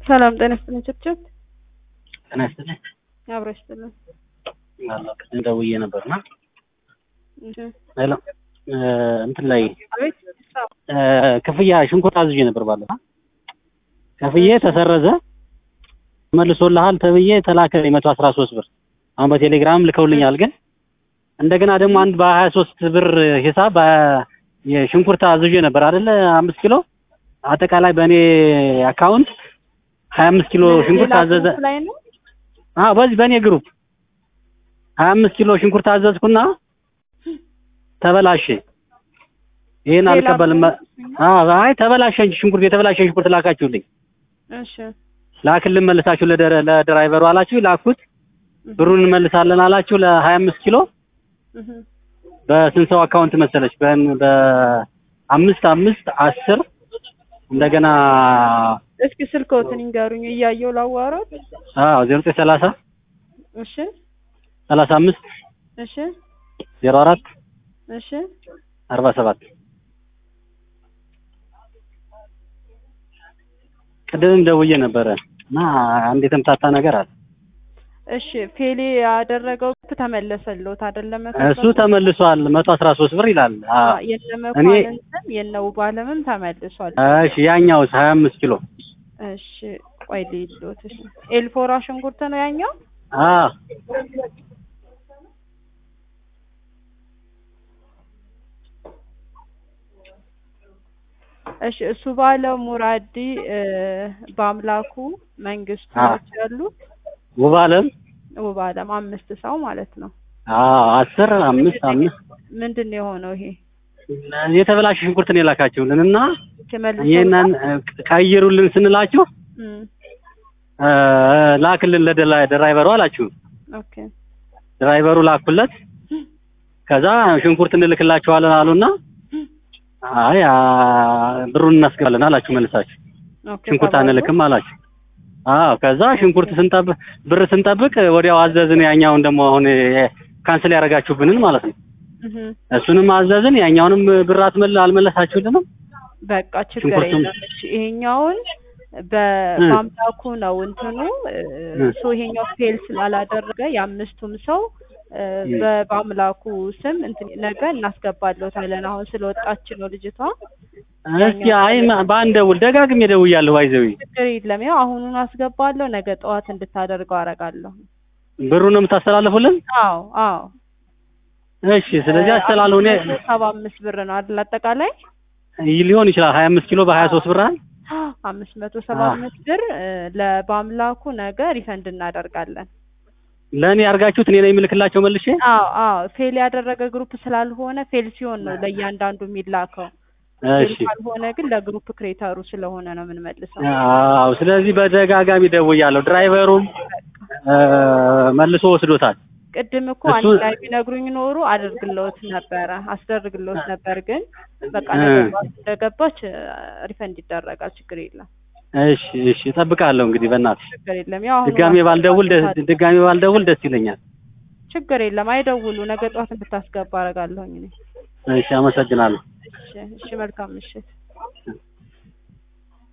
ሰላም ጤና ይስጥልኝ ችብችብ ጤና ይስጥልኝ። አብሮ ይስጥልኝ። አለሁ ቅድም ደውዬ ነበርና እሺ ሄሎ እ እንትን ላይ አቤት እ ክፍያ ሽንኩርት አዝዤ ነበር ባለፈ ከፍዬ ተሰረዘ መልሶልሃል ተብዬ ተላከልኝ መቶ አስራ ሶስት ብር አሁን በቴሌግራም ልከውልኛል ግን እንደገና ደግሞ አንድ በሀያ ሶስት ብር ሂሳብ በ- የሽንኩርት አዝዤ ነበር አይደለ አምስት ኪሎ አጠቃላይ በእኔ አካውንት ሀያ አምስት ኪሎ ሽንኩርት ሌላ አዘዘ ግሩፕ ላይ ነው አዎ በዚህ በእኔ ግሩፕ ሀያ አምስት ኪሎ ሽንኩርት አዘዝኩና ተበላሸ ይሄን ሌላ አልቀበልም ግሩፕ? አዎ አይ ተበላሸ እንጂ ሽንኩርት የተበላሸ ሽንኩርት ላካችሁልኝ እሺ ላክልን መልሳችሁ ለደረ- ለድራይቨሩ አላችሁ ላኩት ብሩን እንመልሳለን አላችሁ ለሀያ አምስት ኪሎ እህ በስንት ሰው አካውንት መሰለች በን- በአምስት አምስት አስር እንደገና እስኪ ስልክዎትን ይንገሩኝ እያየሁ ላዋራዎት አዎ ዜሮ ዘጠኝ ሰላሳ እሺ ሰላሳ አምስት እሺ ዜሮ አራት እሺ አርባ ሰባት ቅድምም ደውዬ ነበረ እና አንድ የተምታታ ነገር አለ እሺ ፌሌ ያደረገው ተመለሰልዎት አይደለም እሱ ተመልሷል መቶ አስራ ሶስት ብር ይላል አ- የነ እኔ- መኳንንትም የነ ውባለምም ተመልሷል እሺ ያኛውስ ሀያ አምስት ኪሎ እሺ ቆይ ልይልዎት እሺ ኤልፎራ ሽንኩርት ነው ያኛው አ እሺ እሱ ባለው ሙራዲ እ፣ በአምላኩ መንግስቱ አ። ናቸው ያሉት ውብ አለም ውብ አለም አምስት ሰው ማለት ነው አዎ አስር አምስት አምስት ምንድን ነው የሆነው ይሄ የተበላሸ ሽንኩርት ነው የላካችሁልን እና ተመልሶ ይህንን ቀይሩልን ስንላችሁ እም፣ እ፣ ላክልን ለድራይቨሩ አላችሁ ኦኬ ድራይቨሩ ላኩለት ከዛ ሽንኩርት እንልክላችኋለን አሉና አይ አ፣ ብሩን እናስገባለን አላችሁ መልሳችሁ ኦኬ ሽንኩርት ተባሉ። አንልክም አላችሁ አዎ ከዛ ሽንኩርት ስንጠብቅ ብር ስንጠብቅ ወዲያው አዘዝን ያኛውን ደግሞ አሁን የ- ካንስል ያደረጋችሁብንን ማለት ነው እህ፣ እሱንም አዘዝን ያኛውንም ብር አትመል አልመለሳችሁልንም በቃ ችግር ሽንኩርቱም- የለም እሺ ይሄኛውን በ- እ። በአምላኩ ነው እንትኑ እ፣ እ። ሶ ይሄኛው ፌል ስላላደረገ የአምስቱም ሰው እ፣ እ። በ- በአምላኩ ስም እንትን ነገ እናስገባለታለን አሁን ስለወጣች ነው ልጅቷ እስኪ አይ ማ- በአንድ ደውል ደጋግሜ ደውያለሁ ባይዘዊ ችግር የለም ያው አሁኑን አስገባለሁ ነገ ጠዋት እንድታደርገው አደርጋለሁ ብሩ ነው የምታስተላልፉልን አዎ አዎ እሺ ስለዚህ አስተላልፉ እኔ ሰባ አምስት ብር ነው አይደል አጠቃላይ ሊሆን ይችላል ሀያ አምስት ኪሎ በሀያ ሶስት ብር አይደል አምስት መቶ ሰባ አምስት ብር እ፣ ለ- በአምላኩ ነገ ሪፈንድ እናደርጋለን ለእኔ ያርጋችሁት እኔ ነኝ የምልክላቸው መልሼ አዎ አዎ ፌል ያደረገ ግሩፕ ስላልሆነ ፌል ሲሆን ነው ለእያንዳንዱ የሚላከው ፌል እሺ ካልሆነ ግን ለግሩፕ ክሬተሩ ስለሆነ ነው የምንመልሰው አዎ ስለዚህ በደጋጋሚ ደውያለሁ ድራይቨሩም እ፣ መልሶ ወስዶታል ቅድም እኮ እሱ- አንድ ላይ ቢነግሩኝ ኖሩ አደርግለውት ነበረ አስደርግለውት ነበር ግን በቃ እ። ነገ ጠዋት እንደገባች እ፣ ሪፈንድ ይደረጋል ችግር የለም እሺ እሺ እጠብቃለሁ እንግዲህ በእናትሽ ችግር የለም ያው አሁን ድጋሜ ባልደውል ደስ ድጋሜ ባልደውል ደስ ይለኛል ችግር የለም አይደውሉ ነገ ጠዋት እንድታስገባ አደርጋለሁኝ እኔ እሺ አመሰግናለሁ እሺ እሺ መልካም ምሽት